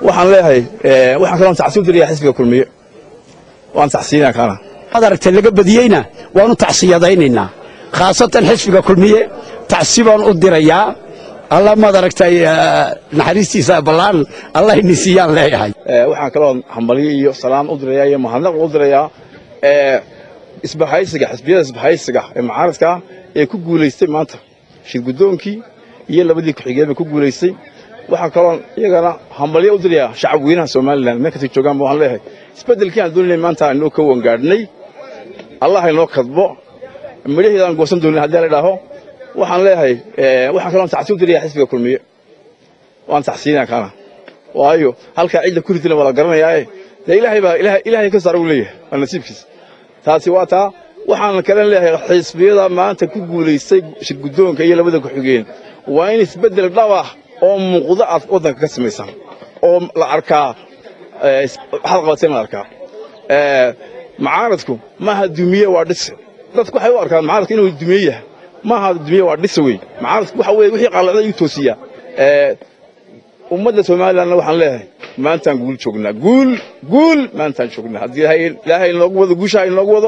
waxaan leeyahay waxaan kaloo tacsiin diraya xisbiga kulmiye waan tacsiinaa kaana madaragtay laga badiyeyna waanu tacsiyadaynaynaa khaasatan xisbiga kulmiye tacsi baan u dirayaa alla madaragtay naxariistiisa ballaan allah inisiiyaan leeyahay waxaan kaloo hambalyo iyo salaam u dirayaa iyo mahadnaq u dirayaa isbahaysiga xisbiyada isbahaysiga ee mucaaradka ee ku guulaystay maanta shirgudoonkii iyo labadii ku-xigeenba ku guulaystay waxaa kaloo iyagana hambalyo u dirayaa shacab weynaha somalilan meel kastay joogaan waxaan leeyahay isbeddelkii aan doonayay maanta inoo ka wangaadhnay allah inoo kadbo midhaheeda aan goosan doonin haddii la idhaaho waxaan leeyahay waxaan kaloo tacsiin u dirayaa xisbiga kulmiye waan tacsiinaa kaana waayo halkaa cidda ku ridina waa la garanayaae dee ilaahay baa ilaahay ka saara uu leeyahay waa nasiibkiisa taasi waa taa waxaan kalen leeyahay xisbiyada maanta ku guulaystay shirguddoonka iyo labada ku-xigeen waa in isbeddel dhab ah oo muuqda aad waddanka ka samaysaan oo la arkaa waxaad qabateen la arkaa mucaaradku maaha dumiye waa dhis dadku waxay u arkaan mucaaradku inuu dumiye yahay maaha dumiye waa dhis wey mucaaradku waxa weye wixii qalacda ayuu toosiyaa ummadda somalilandna waxaan leeyahay maantaan guul joognaa guul guul maantaan joognaa haddii ilaahay inoogu wado guushaha inoogu wado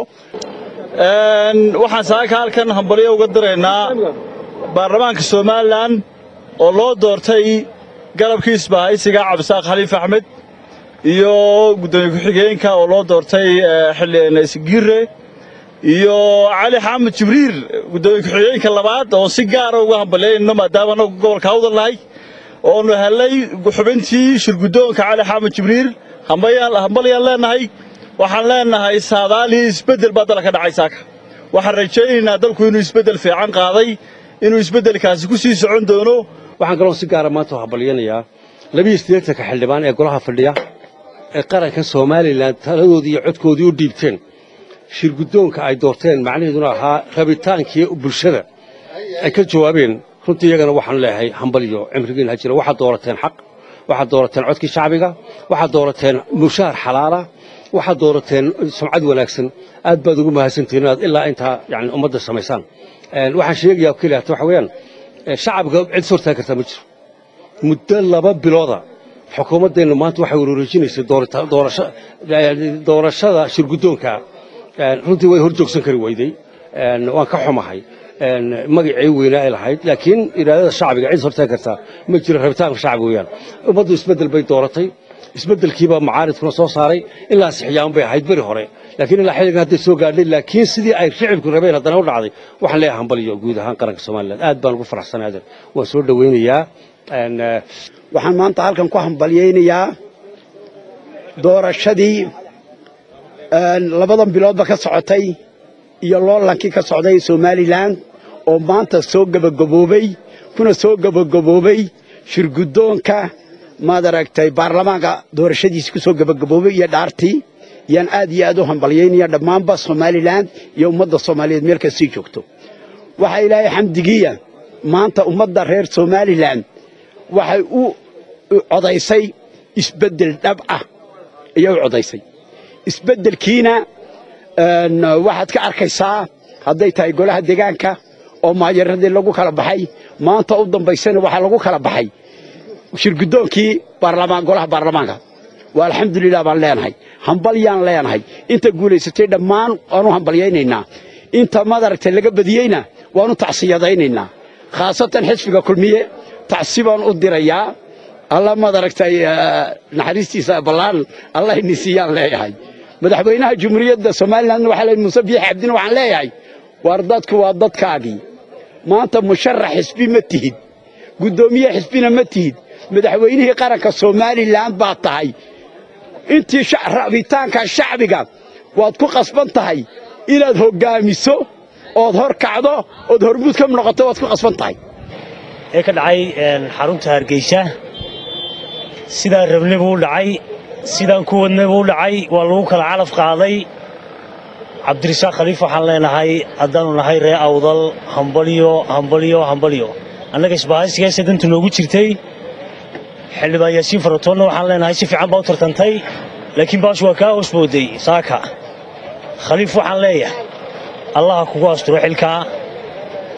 waxaan saaka halkan hambalyo uga diraynaa baarlamaanka somalilan oo loo doortay galabkii isbahaysiga cabdisaaq khaliif axmed iyo guddoomiye ku-xigeenka oo loo doortay xildhibaanaysigire iyo cali xamed jibriil guddoomiye ku-xigeenka labaad oo si gaara uga hambalyayno maadaama anagu gobolka hawdal nahay oonu hellay xubintii shirguddoonka cali xamed jibriil hambalyaan leennahay waxaan leennahay saadaalii isbeddel baa dalka dhacay saaka waxaan rajaynaynaa dalku inuu isbeddel fiican qaaday inuu isbeddelkaasi ku sii socon doono waxaan kaloo si gaara maanta u hambalyanayaa labiiyo siddeetanka xildhibaan ee golaha fadhiya ee qaranka somalilan taladoodii iyo codkoodii u dhiibteen shirguddoonka ay doorteen macnaheeduna ahaa rabitaankii bulshada ay ka jawaabeen runtii iyagana waxaan leeyahay hambalyo cimrigiin ha jira waxaad doorateen xaq waxaad doorateen codkii shacbiga waxaad doorateen mushaar xalaala waxaad doorateen sumcad wanaagsan aad baad ugu mahadsantihiin inaad ilaa intaa yani ummadda samaysaan waxaan sheegayaa keliya hata waxa weeyaan shacabka cid is hortaagi kartaa ma jiro muddo laba bilooda xukuumaddeennu maanta waxay wareejinaysay doorashada shirguddoonka runtii way hor joogsan kari weyday waan ka xumahay magacii weynaa ay lahayd laakiin iraadada shacbiga cid hortaagi kartaa ma jiro rabitaanka shacbiga weeyaan ummaddu isbeddel bay dooratay isbeddelkiibaa macaaridkuna soo saaray ilaa sixyaan bay ahayd beri hore laakiin ilaa xilligan hadday soo gaadhay laakiin sidii ay shicibku rabeen haddana u dhacday waxaan leeyahay hambaliyo guud ahaan qaranka somalilan aad baan ugu faraxsanay adeer waan soo dhowaynayaa waxaan maanta halkan ku hambalyaynayaa doorashadii labadan biloodba ka socotay iyo loolankii ka socday somalilan oo maanta soo gebagaboobey kuna soo gebagaboobey shirguddoonka maad aragtay baarlamaanka doorashadiisi ku soo gebagaboobay iyo dhaartii yaan aad iyo aad u hambalyaynaya dhammaanba somalilan iyo ummadda soomaaliyeed meel kastii joogto waxaa ilaahay xamdigiiya maanta ummadda reer somalilan waxay u codaysay isbeddel dhab ah ayay u codaysay isbeddelkiina waxaad ka arkaysaa hadday tahay golaha deegaanka oo maayaradii lagu kala baxay maanta u dambaysana waxaa lagu kala baxay shirguddoonkii golaha baarlamaanka waa alxamdulilah baan leenahay hambalyaan leenahay inta guulaysatay dhammaan waanu hambalyaynaynaa inta madaragtay laga badiyeyna waanu tacsiyadaynaynaa khaasatan xisbiga kulmiye tacsi baan u dirayaa alla madaragtay naxariistiisa ballaan allah inisiiyaan leeyahay madaxweynaha jumhuuriyadda somalilandna waxaa leeyahay muuse biixi cabdina waxaan leeyahay waar dadku waa dadkaagii maanta musharax xisbi ma tihid guddoomiye xisbina ma tihid madaxweynihii qaranka somalilan baad tahay intii rabitaanka shacbiga waad ku qasban tahay inaad hoggaamiso ood hor kacdo ood hormuud ka noqoto waad ku qasban tahay ee ka dhacay xarunta hargeysa sidaan rabnay buu u dhacay sidaan ku wadnay buu u dhacay waa lagu kala calaf qaaday cabdirasaaq khaliif waxaan leenahay haddaannu nahay ree awdal hambalyo hambalyo hambalyo annaga isbahaysigaase danta noogu jirtay xildhibaan yaasiin faratoonna waxaan leenahay si fiican baa u tartantay laakiin baash waa kaa hoos booday saaka khaliif waxaan leeyahay allaha kugu asturo xilkaa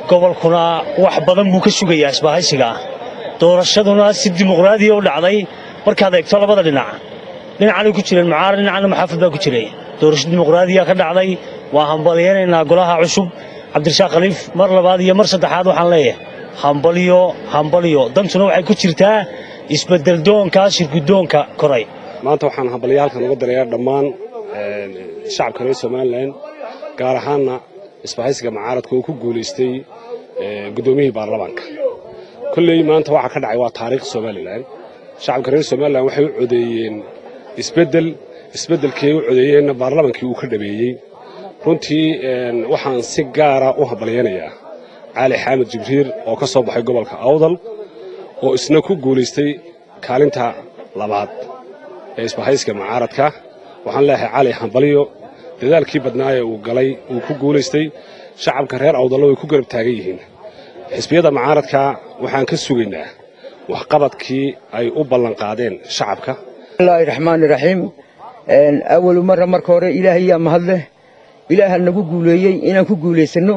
gobolkuna wax badan buu ka sugayaa isbahaysigaa doorashaduna si dimuqraadiya u dhacday markaad eegto labada dhinac dhinacanay ku jireen mucaarad dhinacana maxaafid baa ku jiray doorasho dimuqraadiya ka dhacday waa hambalyaynaynaa golaha cusub cabdirashaaq khaliif mar labaad iyo mar saddexaad waxaan leeyahay hambalyo hambalyo dantuna waxay ku jirtaa isbeddeldoonka shirgudoonka koray maanta waxaan hambalyo halkan uga dirayaa dhammaan shacabka reer somalilan gaar ahaanna isbahaysiga mucaaradka oo ku guulaystay guddoomiyihii baarlamaanka kolley maanta waxa ka dhacay waa taariikh somalilan shacabka reer somalilan waxay u codeeyeen isbeddel isbeddelkii ay u codeeyeenna baarlamaankii uu ka dhameeyey runtii waxaan si gaara u hambalyaynayaa cali xaamid jibriir oo ka soo baxay gobolka awdal oo isna ku guulaystay kaalinta labaad ee isbahayska mucaaradka waxaan leeyahay cali hambalyo dadaalkii badnaaye uu galay uu ku guulaystay shacabka reer awdallo way ku garab taagan yihiin xisbiyada mucaaradka waxaan ka sugaynaa waxqabadkii ay u ballanqaadeen shacabka bismillaahi raxmaani raxiim awalu marra marka hore ilaahayaa mahadleh ilaaha nagu guuleeyey inaan ku guulaysanno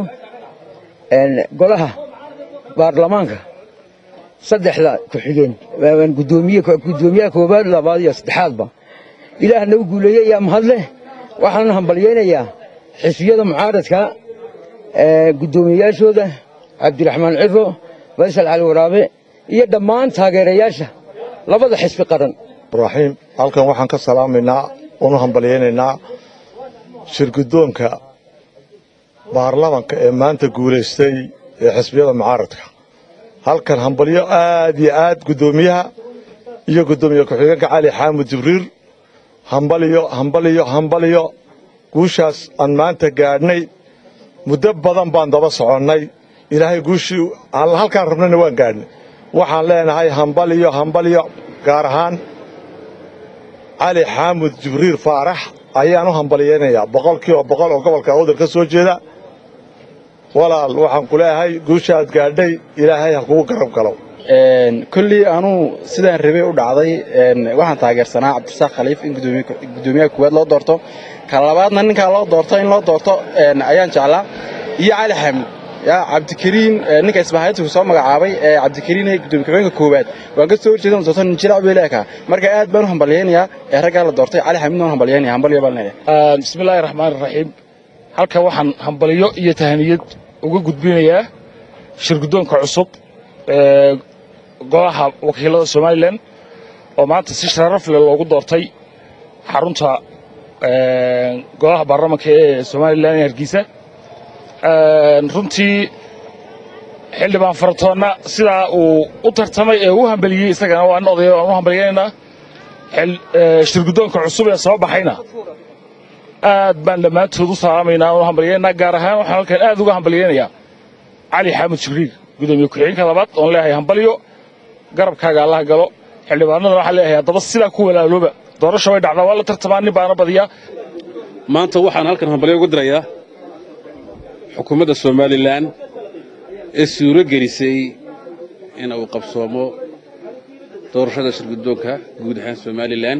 golaha baarlamaanka saddexda ku-xigeen gudoomiyaha koowaad labaad iyo saddexaadba ilaaha nagu guuleeyey ayaa mahadleh waxaan hambalyaynayaa xisbiyada mucaaradka guddoomiyeyaashooda cabdiraxmaan ciro faysal cali waraabe iyo dhammaan taageerayaasha labada xisbi qaran raxiim halkan waxaan ka salaamaynaa oonu hambalyaynaynaa shirgudoonka baarlamanka ee maanta guulaystay ee xisbiyada mucaaradka halkan hambalyo aad iyo aad guddoomiyaha iyo guddoomiye ku-xigeenka cali xaamud jibriir hambalyo hambalyo hambalyo guushaas aan maanta gaadhnay muddo badan baan daba soconnay ilaahay guushii halkaan rabnayna waan gaadhnay waxaan leenahay hambalyo hambalyo gaar ahaan cali xaamud jibriir faarax ayaan u hambalyaynayaa boqolkiiba boqol oo gobolka awdal ka soo jeeda walaal waxaan ku leeyahay guushaad gaadhay ilaahay ha kugu garab galo kolley anuu sidaan rabay u dhacday waxaan taageersanaa cabdirasaaq khaliif in guddoomiyaha koowaad loo doorto ka labaadna ninkaa loo doorto in loo doorto ayaan jeclaa iyo cali xaamud ya cabdikariin ninka isbahayadku soo magacaabay ee cabdikariin ee gudoomiye ku-xigeenka koowaad waan ka soo horjeedan doorto nin jilaac bay leekaa marka aad baan u hambalyaynayaa ee raggaa la doortay cali xaamidna waan hambalyaynaya hambalyo baan leeyahay bismillaahi raxmaani raxiim halkan waxaan hambalyo iyo tahaniyad uga gudbinayaa shirguddoonka cusub ee golaha wakiilada somalilan oo maanta si sharaf leh loogu doortay xarunta golaha baarlamanka ee somalilan ee hargeysa runtii xildhibaan faratoonna sidaa uu u tartamay ee u hambaliyey isagana waan oday waan u hambalyaynaynaa shirguddoonka cusub ee soo baxayna aad baan dhammaantood u salaamaynaa u hambalyaynaa gaar ahaan waxaan halkan aad uga hambalyaynayaa cali xaamud jibriil gudoomiye ku-xigeenka labaad oon leeyahay hambalyo garabkaaga allaha galo xildhibaanadana waxaan leeyahay haddaba sidaa ku walaalooba doorasha way dhacdaa waa la tartamaa nin baana badiyaa maanta waxaan halkan hambalyo uga dirayaa xukuumadda somalilan ee suuro gelisay in uu qabsoomo doorashada shirguddoonka guud ahaan somalilan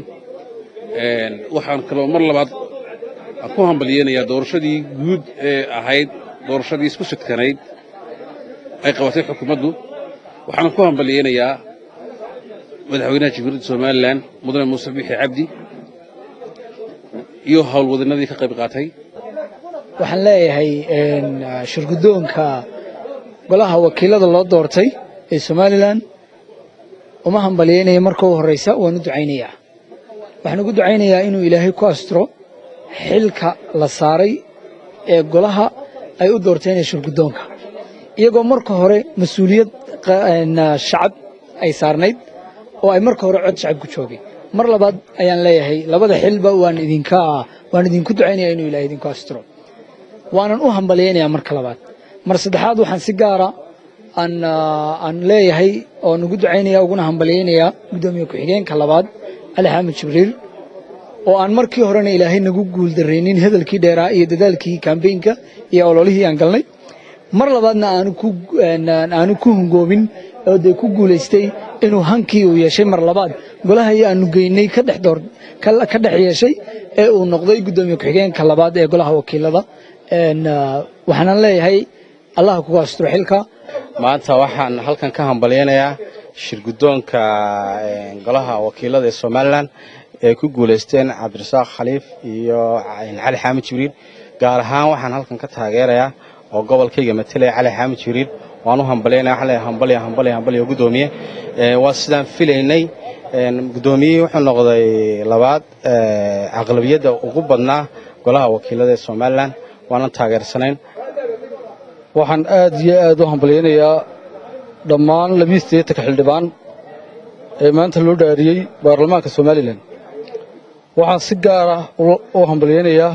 waxaan kaloo mar labaad ku hambalyeynayaa doorashadii guud ee ahayd doorashadii isku shidkanayd ay qabatay xukuumaddu waxaana ku hambalyeynayaa madaxweynaha jamhuuriyadda somalilan mudane muuse bixi cabdi iyo howlwadannadii ka qayb qaatay waxaan leeyahay shirguddoonka golaha wakiilada loo doortay ee somalilan uma hambalyaynaya marka u horraysa waan u ducaynayaa waxaan ugu ducaynayaa inuu ilaahay ku asturo xilka la saaray ee golaha ay u doorteen ee shirguddoonka iyagoo marka hore mas-uuliyad shacab ay saarnayd oo ay marka hore cod shacab ku joogeen mar labaad ayaan leeyahay labada xilba waan idinka waan idinku ducaynaya inuu ilaahay idinku asturo waanan u hambalyaynayaa marka labaad mar saddexaad waxaan si gaara aan aan leeyahay oon ugu ducaynaya uguna hambalyaynayaa guddoomiye ku-xigeenka labaad cali xaamid jibriil oo aan markii horena ilaahay nagu guuldarraynin hadalkii dheeraa iyo dadaalkii kambeynka iyo ololihii aan galnay mar labaadna aanu ku aanu ku hungoobin oo dee ku guulaystay inuu hankii uu yeeshay mar labaad golahai aanu geynay ka dhex door ka dhex yeeshay ee uu noqday guddoomiye ku-xigeenka labaad ee golaha wakiilada waxaanan leeyahay allaha kugu asturo xilka maanta waxaan halkan ka hambalyaynayaa shirguddoonka golaha wakiilada ee somalilan ee ku guulaysteen cabdirasaaq khaliif iyo cali xaamid jibriil gaar ahaan waxaan halkan ka taageerayaa oo gobolkayga matalaya cali xaamid jibriil waan u hambalyaynaya waxaan leeyahay hambalya hambalya hambalya guddoomiye waa sidaan filaynay guddoomiyihii wuxuu noqday labaad aqlabiyadda ugu badnaa golaha wakiilada ee somalilan waanan taageersanayn waxaan aad iyo aad u hambalyaynayaa dhammaan labiyi siddeetanka xildhibaan ee maanta loo dhaariyey baarlamaanka somalilan waxaan si gaar ah u hambalyaynayaa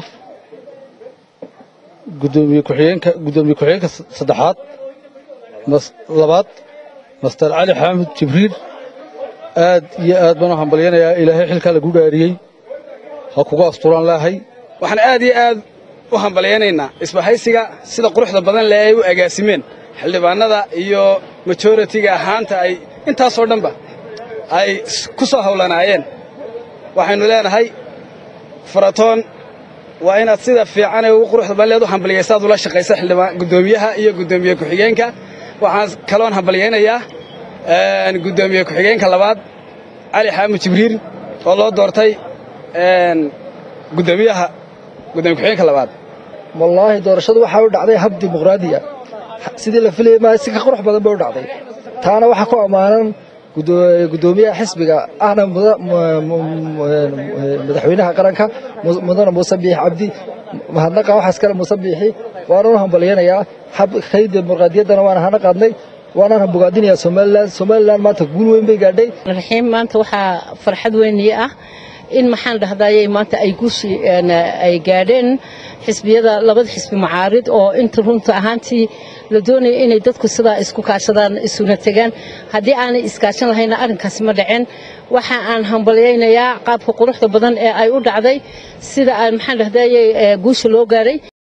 gudoomiye ku-xigeenka guddoomiye ku-xigeenka saddexaad labaad master cali xaamid jibriil aad iyo aad baan u hambalyaynayaa ilaahay xilkaa lagu dhaariyey ha kuga asturaan laahay waxaan aad iyo aad u hambalyaynaynaa isbahaysiga sida quruxda badan leh ay u agaasimeen xildhibaanada iyo majoritiga ahaanta ay intaasoo dhanba ay ku soo hawlanaayeen waxaynu leenahay faratoon waa inaad sida fiican ee ugu quruxda badan leed u hambaliyaysaad ula shaqaysa xildhibaan guddoomiyaha iyo guddoomiye ku-xigeenka waxaan kaloon hambalyaynayaa guddoomiye ku-xigeenka labaad cali xaamud jibriil oo loo doortay guddoomiyaha guddoomiye ku-xigeenka labaad wallaahi doorashadu waxaa u dhacday hab dimuqraadiya sidii la filayay maa si ka qurux badan bay u dhacday taana waxaa ku ammaanan guddoomiyaha xisbiga ahna madaxweynaha qaranka mudane muuse biixi cabdi mahadnaqa waxaas kale muuse biixi waana u hambalyaynayaa habkay dimuqraadiyaddana waana hana qaadnay waanaan bogaadinayaa somalilan somalilan maanta guul weyn bay gaadhay raxiim maanta waxaa farxad weyniye ah in maxaan dhahdayay maanta ay guushi ay gaadheen xisbiyada labada xisbi macaarid oo inta runta ahaantii la doonaya inay dadku sidaa isku kaashadaan isuna tegaan haddii aanay iskaashan lahayna arrinkaasi ma dhaceen waxa aan hambalyaynayaa qaabka quruxda badan ee ay u dhacday sida aan maxaan dhahdayay guusha loo gaadhay